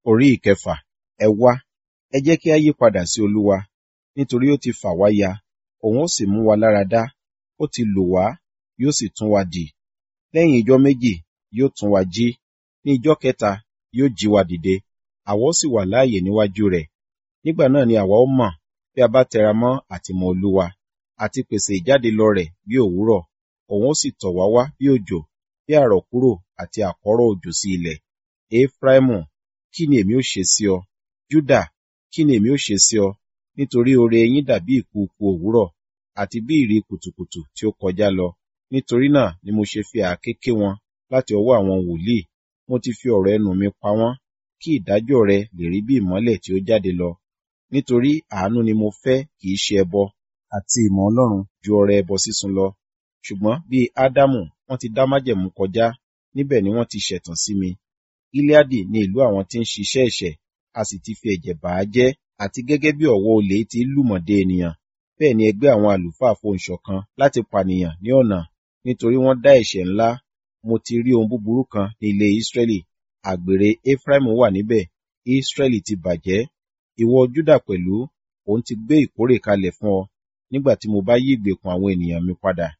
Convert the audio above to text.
Orí ìkẹfà. Ẹ wá, ẹ jẹ́ kí a yí padà sí Olúwa, nítorí ó ti fà wá ya, òun ó sì mú wa lára dá, ó ti lò wá, yóò sì tún wa dì. Lẹ́yìn ijọ́ méjì, yóò tún wa jí, ní ijọ́ kẹta, yóò jí wa dìde, àwa ó sì wà láàyè níwájú rẹ̀. Nígbà náà ni àwa ó mọ̀, bí a bá tẹra mọ́ àtìmọ́ Olúwa, àti pèsè ìjáde lọ rẹ̀ bí òwúrọ̀, òun ó sì tọ̀ wá wá bí òjò, bí àrọ̀kúrò àti àkọ́rọ̀ òjò sí ilẹ̀. Efraimu, kí ni èmi ó ṣe sí ọ? Juda, kí ni èmi ó ṣe sí ọ? Nítorí oore yín dàbí ìkùùkuu òwúrọ̀, àti bí ìrì kùtùkùtù tí ó kọjá lọ. Nítorí náà ni mo ṣe fi àáké ké wọn láti ọwọ́ àwọn wòlíì, mo ti fi ọ̀rọ̀ ẹnu mi pa wọ́n, kí ìdájọ́ rẹ lè rí bí ìmọ́lẹ̀ tí ó jáde lọ. Nítorí àánú ni mo fẹ́ kì í ṣe ẹbọ, àti ìmọ̀ Ọlọ́run ju ọrẹ ẹbọ sísun lọ. Ṣùgbọ́n bí Ádámù, wọ́n ti dá májẹ̀mú kọjá, níbẹ̀ ni wọ́n ti ṣẹ̀tàn sí mi. Gileadi ni ìlú àwọn tí ń ṣiṣẹ́ ẹ̀ṣẹ̀, a sì ti fi ẹ̀jẹ̀ bà á jẹ́, àti gẹ́gẹ́ bí ọ̀wọ́ olè ti lùmọ̀dé ènìyàn, bẹ́ẹ̀ ni ẹgbẹ́ àwọn àlùfáà fohùn ṣọ̀kan láti pànìyàn ní ọ̀nà, nítorí wọ́n dá ẹ̀ṣẹ̀ ńlá. Mo ti rí ohun búburú kan ní ilé Israẹli, àgbèrè Efraimu wà níbẹ̀, Israẹli ti bàjẹ́. Ìwọ Juda pẹ̀lú, òun ti gbé ìkórè kalẹ̀ fún ọ, nígbà tí mo bá yí ìgbèkùn àwọn ènìyàn mi padà.